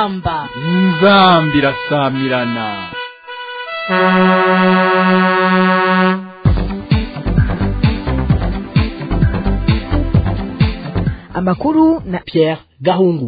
inzamba inzambi irasamirana amakuru na Pierre Gahungu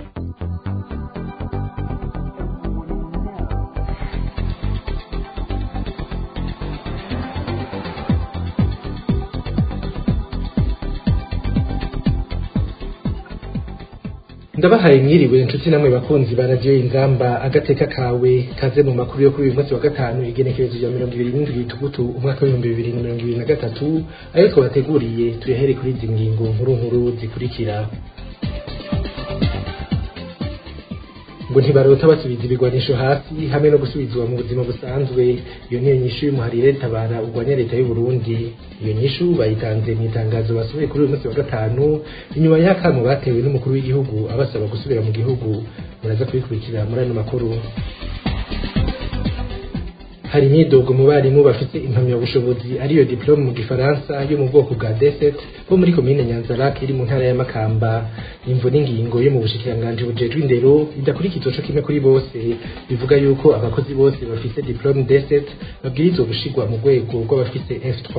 ndabahaye mwiriwe inshuti namwe bakunzi ba radiyo inzamba agateka kawe kaze mu makuru yo kuri uyu munsi wa gatanu igenekerezo rya mirongo ibiri n'indwi tugutu umwaka w'ibihumbi bibiri na mirongo ibiri na gatatu ayo twabateguriye tuyahere kuri izi ngingo nkuru nkuru zikurikira ngo ntibarota basubiza ibigwanisho hasi hamwe no gusubizwa mu buzima busanzwe iyo niyo nyishu y'umuharire tabara urwanya leta y'u Burundi iyo nyishu bayitanze mu itangazo basohoye kuri uyu munsi wa gatanu inyuma y'akamo batewe n'umukuru w'igihugu abasaba gusubira mu gihugu muraza kubikurikira muri ano makuru hari imyidogo mu barimu bafite impamyabushobozi ariyo diplome mu gifaransa yo mu bwoko bwa deset bo muri komine nyanzarake iri mu ntara ya makamba imvo n'ingingo yo mu bushikiranganji bujejwe indero idakurikizwa co kimwe kuri bose bivuga yuko abakozi bose bafite diplome deset babwirizwa gushirwa mu rwego rw'abafite f3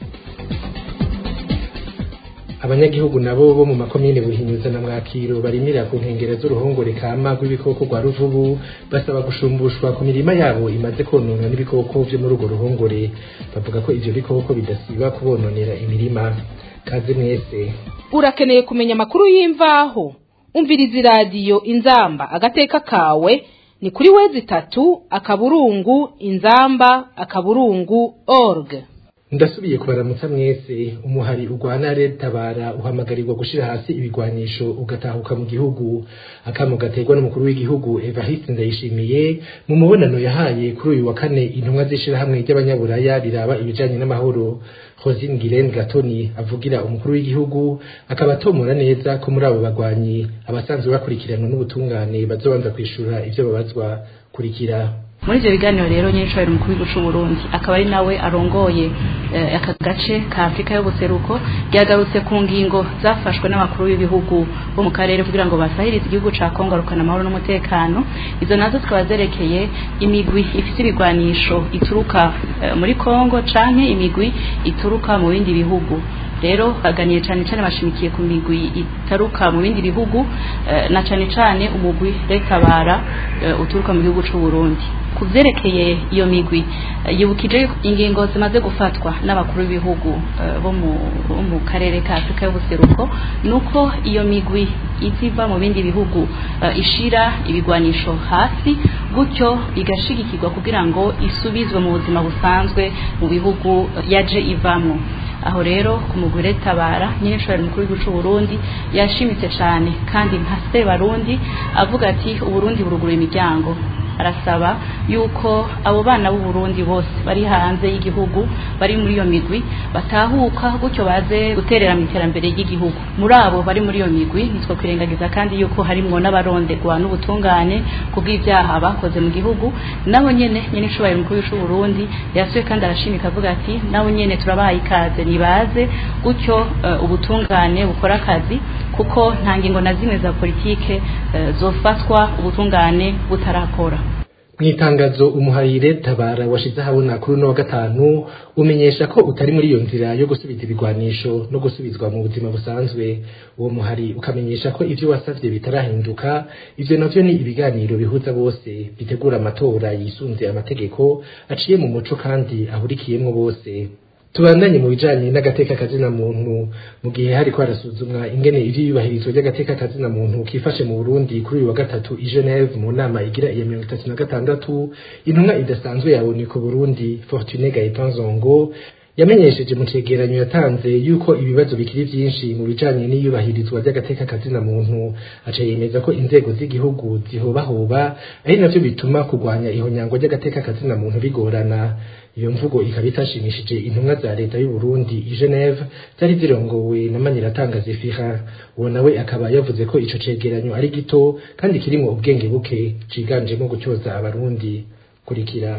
abanyagihugu nabo bo mu makomine buhinyuza na mwakiro barimira ku nkengero z'uruhongore kama rw'ibikoko rwa ruvubu basaba gushumbushwa ku mirima yabo imaze kononwa n'ibikoko vyo muri urwo ruhongore bavuga ko ivyo bikoko bidasiba kubononera imirima kaze mwese urakeneye kumenya amakuru y'imvaho umviriza iradiyo inzamba agateka kawe ni kuri wezi itatu akaburungu inzamba akaburungu org ndasubiye kubaramutsa mwese umuhari urwana tabara uhamagarirwa gushira hasi ibigwanisho ugatahuka mu gihugu akamo gaterwa n'umukuru w'igihugu Evariste Ndayishimiye mu mubonano yahaye kuri uyu wa kane intumwa z'ishirahamwe ry'abanyaburaya riraba ibijanye n'amahoro Rosine Guilaine Gatoni avugira umukuru w'igihugu akaba atomora neza ko muri abo bagwanyi abasanzwe bakurikiranwa n'ubutungane bazobanza kwishura ivyo babazwa kurikira muri ibyo biganiro rero nyir'ishobora umukuru w'igihugu cy'u Burundi akaba ari nawe arongoye aka gace ka Afurika y'ubuseruko yagarutse ku ngingo zafashwe n'abakuru b'ibihugu bo mu karere kugira ngo basahirize igihugu ca Kongo rukana amahoro n'umutekano izo nazo zikaba zerekeye imigwi ifite ibigwanisho ituruka muri Kongo canke imigwi ituruka mu bindi bihugu rero baganiye cyane cyane bashimikiye ku migwi itaruka mu bindi bihugu na cyane cyane umugwi retabara uturuka mu gihugu cy'u Burundi ku byerekeye iyo migwi yibukije ingingo zimaze gufatwa n'abakuru b'ibihugu bo mu karere ka Afurika y'ubuseruko nuko iyo migwi iziva mu bindi bihugu ishira ibigwanisho hasi gutyo igashigikirwa kugira ngo isubizwe mu buzima busanzwe mu bihugu yaje ivamo aho rero ku mugore tabara nyine nshobora mukuru w'igihugu cy'u Burundi yashimitse cyane kandi nka se barundi avuga ati uburundi burugura imiryango arasaba yuko abo bana b'u Burundi bose bari hanze y'igihugu bari muri iyo migwi batahuka gutyo baze guterera mu iterambere ry'igihugu muri abo bari muri iyo migwi nitwo kwirengagiza kandi yuko harimwo n'abarondegwa n'ubutungane kubw'ibyaha bakoze mu gihugu nabo nyene nyene nshoboye mukuru w'u Burundi yasuye kandi arashimika avuga ati nabo nyene turabaye ikaze nibaze gutyo uh, ubutungane bukora akazi kuko nta ngingo na zimwe za politike uh, zofatwa ubutungane butarakora mwitangazo umuharire tabara washize ahabona kuri uno wa gatanu umenyesha ko utari muri iyo nzira yo gusubiza ibigwanisho no gusubizwa mu buzima busanzwe uwo muhari ukamenyesha ko ivyo wasavye bitarahinduka ivyo navyo ni ibiganiro bihuza bose bitegura amatora yisunze amategeko aciye mu muco kandi ahurikiyemwo bose tubandanye mu bijanye n'agateka kazina muntu mu gihe hariko harasuzumwa ingene ivyiyubahirizwa ry'agateka kazina muntu kifashe mu Burundi kuri uyu wa gatatu i Geneve mu nama igira iya mirongo itatu na gatandatu intumwa idasanzwe yabonye ku Burundi Fortune Gaëtan Zongo yamenyesheje mu cegeranyo yatanze yuko ibibazo bikiri vyinshi mu bijanye n'iyubahirizwa ry'agateka kazina muntu aca yemeza ko inzego z'igihugu zihobahoba ari navyo bituma kurwanya ihonyangwa ry'agateka kazina muntu bigorana iyo mvugo ikaba itashimishije intumwa za leta y'u Burundi i Geneve zari zirongowe na Maniratanga Zefira uwo nawe akaba yavuze ko ico cegeranyo ari gito kandi kirimo ubwenge buke ciganjemo gutyoza abarundi kurikira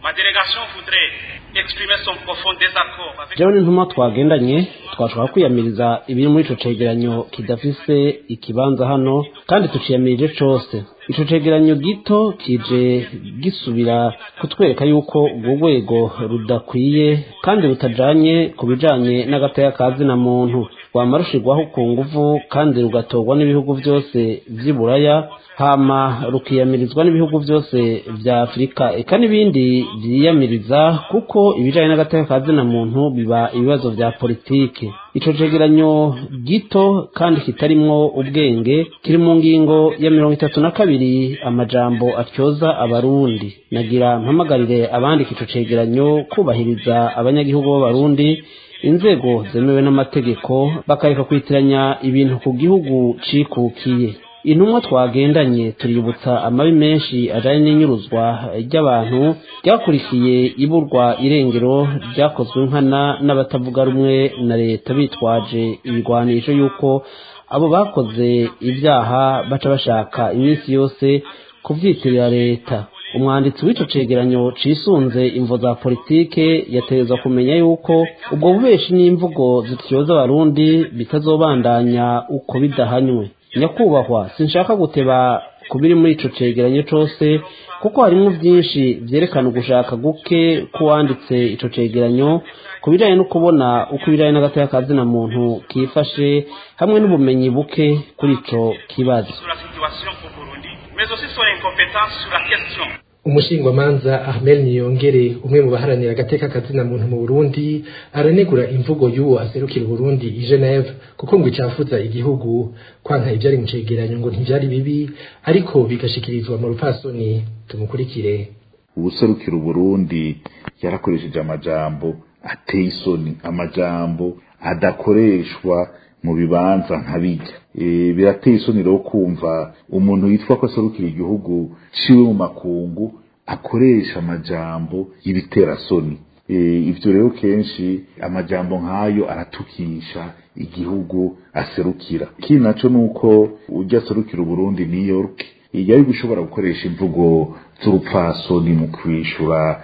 ma délégation voudrait exprimer son profond désaccord avec jewe n'intumwa twagendanye twashobora kwiyamiriza ibiri muri ico cegeranyo kidafise ikibanza hano kandi tuciyamirije cose ico cegeranyo gito kije gisubira kutwereka yuko urwo rwego rudakwiye kandi rutajanye ku bijanye n'agataya ka zina muntu rwama rushirwaho ku nguvu kandi rugatorwa n'ibihugu vyose vy'i buraya hama rukiyamirizwa n'ibihugu vyose vya afurika eka n'ibindi vyiyamiriza kuko ibijanye n'agateka ka zina muntu biba ibibazo vya politike ico cegeranyo gito kandi kitarimwo ubwenge kiri mu ngingo ya mirongo itatu na kabiri amajambo atyoza abarundi nagira mpamagarire abandika ico cegeranyo kubahiriza abanyagihugu b'abarundi inzego zemewe n'amategeko bakareka kwitiranya ibintu ku gihugu cikukiye intumwa twagendanye tuributsa amabi menshi ajanye n'inyuruzwa ry'abantu ryakurikiye iburwa irengero ryakozwe nkana n'abatavuga rumwe na leta bitwaje ibigwanisho yuko abo bakoze ibyaha baca bashaka iminsi yose kuvyitirira leta umwanditsi w'ico cegeranyo cisunze imvo za politike yategerezwa kumenya yuko ubwo bubeshi n'imvugo zityoza abarundi bitazobandanya uko bidahanywe nyakubahwa sinshaka guteba ku biri muri ico cegeranyo cose kuko harimwo vyinshi vyerekana ugushaka guke k'uwanditse ico cegeranyo ku bijanye no kubona uko ibijanye n'agateka ka zina muntu kifashe hamwe n'ubumenyi buke kuri ico kibazo sur la situation au Burundi, mais aussi son incompétence sur la question. umushingwamanza Ahmed Niyongere umwe mu baharanira agateka kazina muntu mu Burundi aranegura imvugo y'uwo aserukira Burundi i Geneve kuko ngo icafuza igihugu kwanka ivyari mu cegeranyo ngo ntivyari bibi ariko bigashikirizwa mu rupfasoni tumukurikire ubuserukira Burundi yarakoresheje amajambo ateye isoni amajambo adakoreshwa mu bibanza nkabijya e, birateye isoni rero kumva umuntu yitwa ko aserukira igihugu ciwe mu makungu akoresha amajambo y'ibiterasoni e, ivyo rero kenshi amajambo nk'ayo aratukisha igihugu aserukira ikindi naco nuko ujya aserukira uburundi new york yari gushobora gukoresha imvugo z'urupfasoni mu kwishura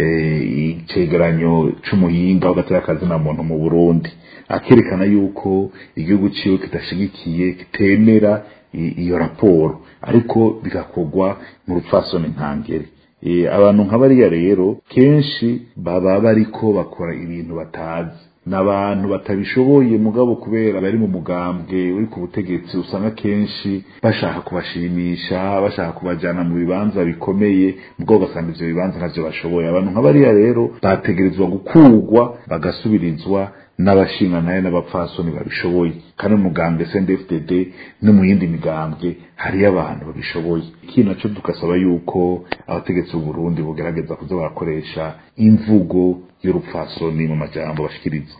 icegeranyo c'umuhinga w'agatera kazina muntu mu burundi akerekana yuko igihugu ciwe kidashigikiye kitemera iyo raporo ariko bigakorwa mu rupfasoni ntangere abantu nka bariya rero kenshi baba bariko bakora ibintu batazi n'abantu batabishoboye mugabo kubera bari mu mugambwe uri ku butegetsi usanga kenshi bashaka kubashimisha bashaka kubajyana mu bibanza bikomeye mugabo ugasanga ivyo bibanza ntavyo bashoboye abantu nka bariya rero bategerezwa gukurwa bagasubirizwa n'abashinga nayo n'abapfasoni babishoboye kandi mu mugambwe CNDD-FDD no mu yindi migambwe hariyo abantu babishoboye ikintu naco tugasaba yuko abategetsi b'u Burundi bugerageza kuza barakoresha imvugo y'urupfasoni mu majambo bashikiriza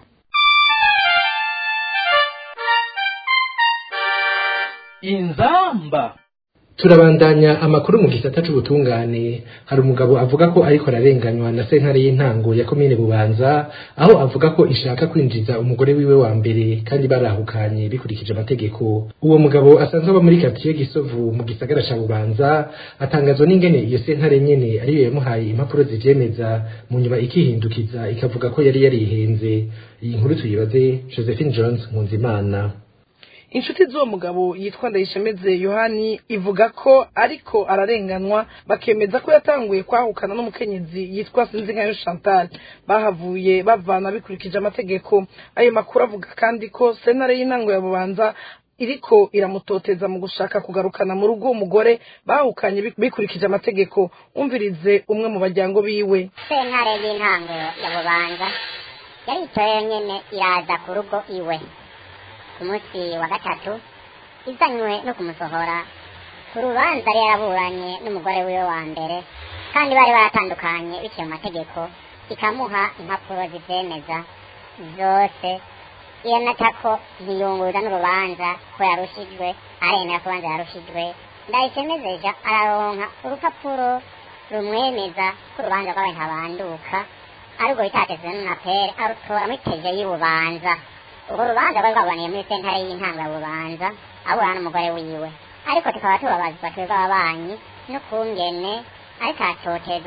inzamba turabandanya amakuru mu gisata c'ubutungane hari umugabo avuga ko ariko ararenganywa na sentare y'intango ya komine bubanza aho avuga ko ishaka kwinjiza umugore wiwe wa mbere kandi barahukanye bikurikije amategeko uwo mugabo asanzwe aba muri katiye gisovu mu gisagara ca bubanza atangazwa n'ingene iyo sentare nyene ariyo yamuhaye impapuro zivyemeza mu nyuma ikihindukiza ikavuga ko yari yarihenze iyi nkuru tuyibaze josephine jones nkunzimana inshuti z'uwo mugabo yitwa ndayishemeze yohani ivuga ko ariko ararenganwa bakemeza ko yatanguye kwahukana n'umukenyezi yitwa sinzinkayo chantal bahavuye bavana bikurikije amategeko ayo makuru avuga kandi ko sentare y'intango ya bubanza iriko iramutoteza mu gushaka kugarukana mu rugo umugore bahukanye bikurikije amategeko umvirize umwe mu bajyango biwe sentare y'intango ya bubanza yaritoye nyene iraza ku rugo iwe ku munsi wa gatatu izanywe no kumusohora ku rubanza yari yaraburanye n'umugore wiwe wa mbere kandi bari baratandukanye biciye mu mategeko ikamuha impapuro zivyemeza zose iyo natako ntiyunguruza n'urubanza ko yarushijwe aremera ko urubanza yarushijwe ndayisemezeja araronka urupapuro rumwemeza ko urubanza rwabaye ntabanduka ariko bitatezwe n'unapere arutora muri teje y'urubanza urwo rubanza rwari rwabaniye muri sentare y'intango ya bubanza abura n'umugore wiwe ariko tukaba tubabazwa twebwe ababanyi n'ukungene ariko atotezwa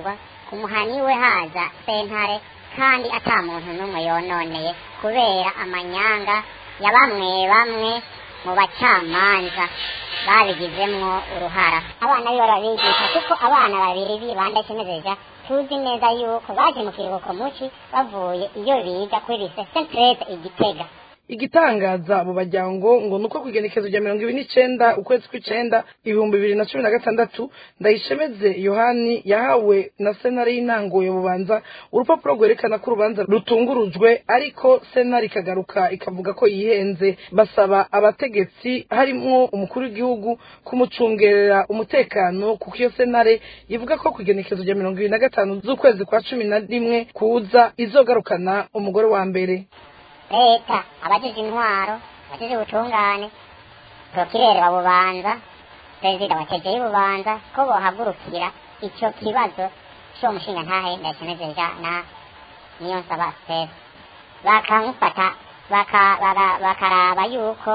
ku muhani we haza sentare kandi ata muntu n'umwe yononeye kubera amanyanga ya bamwe bamwe mu bacamanza babigizemwo uruhara abana biwe barabigisha kuko abana babiri bibanda kimezeja tuzi neza yuko baje mu kiruhuko muci bavuye iyo biga kuri lise sentrete igitega igitangaza mu bajyango ngo nuko ku igenekezo rya mirongo ibiri n'icenda ukwezi kw'icenda ibihumbi bibiri na cumi na gatandatu ndayishemeze yohani yahawe na sentare y'intango ya bubanza urupapuro rwerekana ko urubanza rutungurujwe ariko sentare ikagaruka ikavuga ko yihenze basaba abategetsi harimwo umukuru w'igihugu kumucungerera umutekano kuko iyo sentare ivuga ko ku igenekezo rya mirongo ibiri na gatanu z'ukwezi kwa cumi na rimwe kuza izogarukana umugore wa mbere leta abagize intwaro abagize ubutungane prokirere wa bubanza perezida wa tegeye bubanza ko bohagurukira icyo kibazo cy'uwo mushinga ntahe ndakinejeja na niyo nsaba sitesi bakamufata baka- baka- bakaraba yuko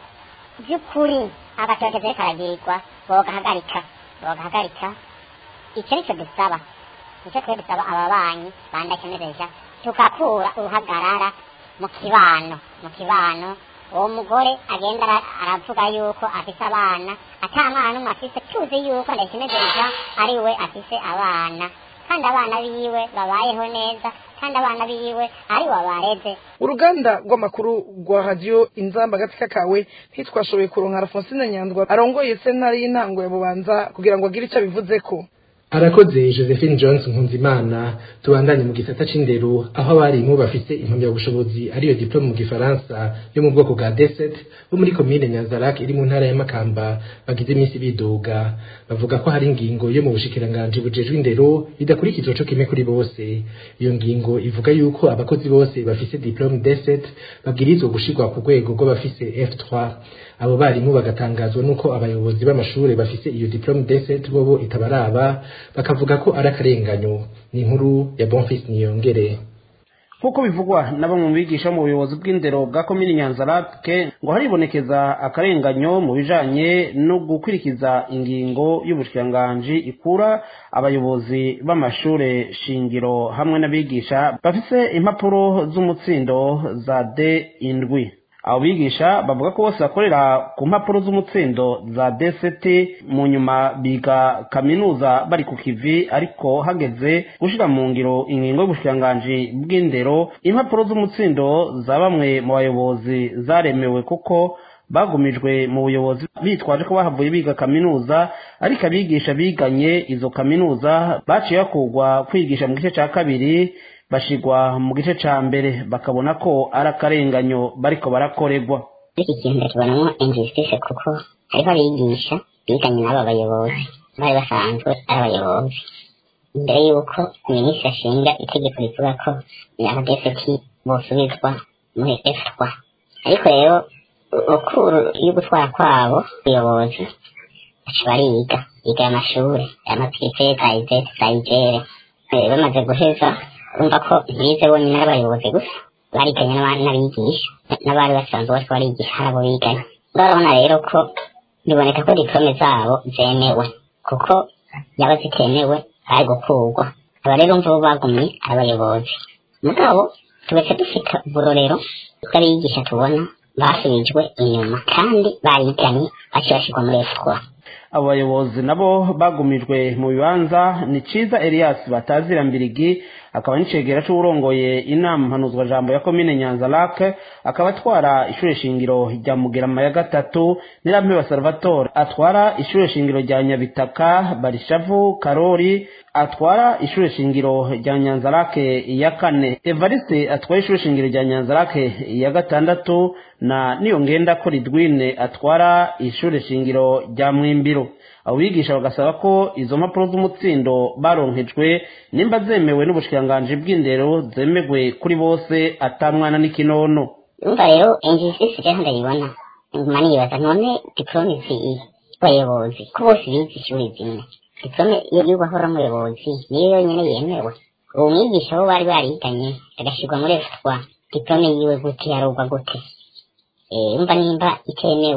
by'ukuri agatoteze karagirirwa bogahagarika bogahagarika icyo nicyo dusaba nicyo twe dusaba ababanyi bandakenereja tukakura uruhagarara mu kibano mu kibano uwo mugore agenda ara- aravuga yuko afise abana ata mwana n'umwe afise tuzi yuko ndakinejeja ari we afise abana kandi abana biwe babayeho neza kandi abana biwe ari we bareze uruganda rw'amakuru rwa radiyo inzamba agatsika kawe ntitwashoboye kuronka alphonsine nyandwa arongoye sentare y'intango ya bubanza kugira ngo agire icyo abivuzeko arakoze josephine jones nkunzimana tubandanye mu gisata c'indero aho abarimu bafise impamyabushobozi ariyo diplome mu gifaransa yo mu bwoko bwa deset bo muri komine nyanzarak iri mu ntara ya makamba bagize iminsi bidoga bavuga ko hari ingingo yo mu bushikiranganji bujejwe indero idakurikizwa co kimwe kuri bose iyo ngingo ivuga yuko abakozi bose bafise diplome deset babwirizwa gushirwa ku rwego rw'abafise f3 abo barimu bagatangazwa nuko abayobozi b'amashure bafise iyo diplome deset bobo itabaraba bakavuga ko ari akarenganyo ni inkuru ya bonfis niyongere nk'uko bivugwa na bamwe mu bigisha mu buyobozi bw'indero bwa komini nyanzarake ngo haribonekeza akarenganyo mu bijanye no gukurikiza ingingo y'ubushikiranganji ikura abayobozi b'amashure shingiro hamwe n'abigisha bafise impapuro z'umutsindo za d indwi abo bigisha bavuga ko bose bakorera ku mpapuro z'umutsindo za DCT mu nyuma biga kaminuza bari ku kivi ariko hageze gushira mu ngiro ingingo y'ubushikiranganji bw'indero impapuro z'umutsindo za bamwe mu bayobozi zaremewe kuko bagumijwe mu buyobozi bitwaje ko bahavuye biga kaminuza ariko abigisha biganye izo kaminuza baciye bakugwa kwigisha mu gice ca kabiri bashigwa mu gice ca mbere bakabona ko ari akarenganyo bariko barakorerwa iki kintu tubonamo injustice kuko hariho abigisha biganye n'aba bayobozi bari basanzwe ari abayobozi mbere y'uko minisitiri ashinga itegeko rivuga ko abadeseti bosubizwa muri efupwa ariko rero ukuru yo gutwara kwabo ubuyobozi baca bariga biga amashuri amapirife za izeti za igere Eh, bamaze guheza urumva ko bize bonyine ari abayobozi gusa bariganye n'abandi n'abigisha n'abari basanzwe bariko barigisha hari abo biganye urabona rero ko biboneka ko diplome zabo zemewe kuko yaba zitemewe bari gukurwa aba rero mvubu bagumye ari abayobozi mugabo tubace dufite uburorero bw'abigisha tubona basubijwe inyuma kandi bariganye baciye bashirwa muri efupwa abo bayobozi nabo bagumijwe mu bibanza ni ciza elias batazira mbirigi akaba n'icegera c'uwurongoye inama mpanuzwajambo ya komine nyanza lake akaba atwara ishure shingiro rya mugerama ya gatatu nirampeba salvatore atwara ishure shingiro rya nyabitaka barishavu karori atwara ishure shingiro rya nyanza lake ya kane evariste atwara ishure shingiro rya nyanza lake ya gatandatu na niyongenda ko ridwine atwara ishure shingiro rya mwimbiro abo bigisha bagasaba ko izo mpapuro z'umutsindo baronkejwe nimba zemewe n'ubushikiranganji bw'indero zemegwe kuri bose atamwana n'ikinono umva rero injustice rero ndayibona nguma nibaza none diplome ziyi abayobozi ko bose bize ishuri zimwe diplome iyo y'ubahora umuyobozi niyo yonyine yemewe uwo mwigisha bo bari bariganye agashirwa muri efupwa diplome yiwe gute yarugwa gute Eh, umva nimba itemewe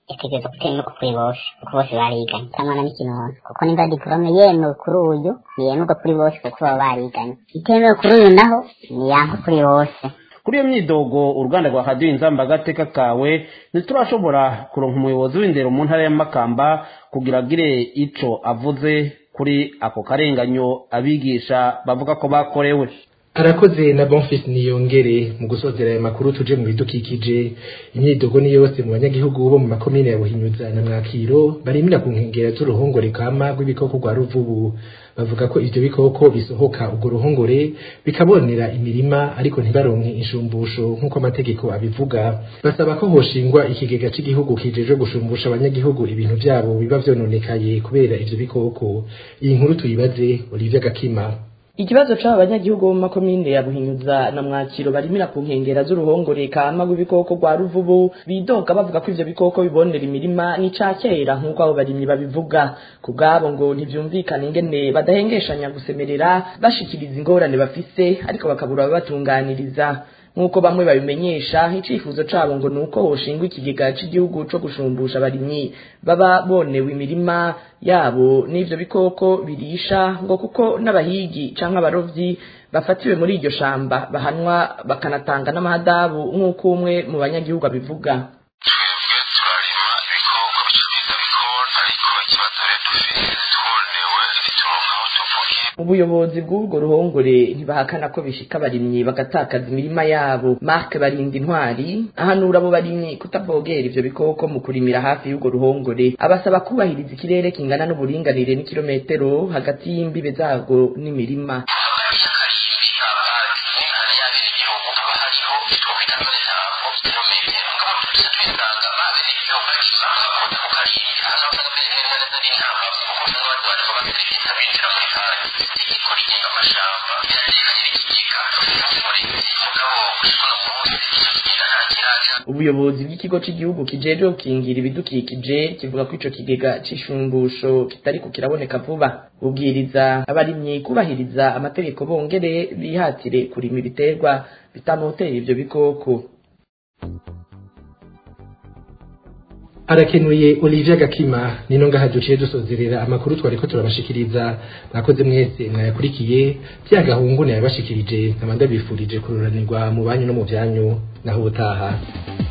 yategereza gutenuka kuri bose kuko bose bariganye cyangwa na n'ikinono kuko nimba diporome yemewe kuri uyu ntiyemerwa kuri bose kuko baba bariganye itemewe kuri uyu naho niyanka kuri bose kuri iyo myidogo uruganda rwa radiyo inzamba agateka kawe ntiturashobora kuronka umuyobozi w'indero mu ntara ya makamba kugira agire ico avuze kuri ako karenganyo abigisha bavuga ko bakorewe arakoze na bonfis niyongere mu gusozera aya makuru tuje mu bidukikije imyidogo ni yose mu banyagihugu bo mu makomine ya buhinyuza na mwakiro barimira ku nkengera z'uruhongore kama rw'ibikoko rwa ruvubu bavuga ko ivyo bikoko bisohoka urwo ruhongore bikabonera imirima ariko ntibaronke inshumbusho nk'uko amategeko abivuga basaba ko hoshingwa ikigega c'igihugu kijejwe gushumbusha abanyagihugu ibintu vyabo biba vyononekaye kubera ivyo bikoko iyi nkuru tuyibaze Olivier Gakima ikibazo c'aba banyagihugu bo mu makomine ya buhinyuza na mwakiro barimira ku nkengera z'uruhongore kama rw'ibikoko rwa ruvubu bidoga bavuga ko ivyo bikoko bibonera imirima ni ca kera nk'uko abo barimyi babivuga ku bwabo ngo ntivyumvikana ingene badahengeshanya gusemerera bashikiriza ingorane bafise ariko bakabura ababatunganiriza nk'uko bamwe babimenyesha icifuzo cabo ngo ni uko hoshingwa ikigega c'igihugu co gushumbusha abarimyi baba bonewe imirima yabo n'ivyo bikoko birisha ngo kuko n'abahigi canke abarovyi bafatiwe muri iryo shamba bahanwa bakanatanga n'amahadabu nk'uko umwe mu banyagihugu abivuga ubuyobozi bw'ubwo ruhongore ntibahakana ko bishika abarimyi bagatakaza imirima yabo mark barinda intwari ahanura abo barimyi kutabogera ivyo bikoko mu kurimira hafi y'ubwo ruhongore abasaba kubahiriza ikirere kingana n'uburinganire n'ikirometero hagati y'imbibe zarwo n'imirima ubuyobozi bw'ikigo cy'igihugu kijejwe gukingira ibidukikije kivuga ko ico kigega c'ishumbusho kitariko kiraboneka vuba bubwiriza abarimyi kubahiriza amategeko bongere bihatire kurima ibiterwa bitamotera ivyo bikoko arakenuye Olivier Gakima nino ngaha duciye dusozerera amakuru twariko turabashikiriza mwakoze mwese mwayakurikiye bya gahungu nayabashikirije nkaba ndabifurije kururanirwa mu banyu no mu byanyu naho ubutaha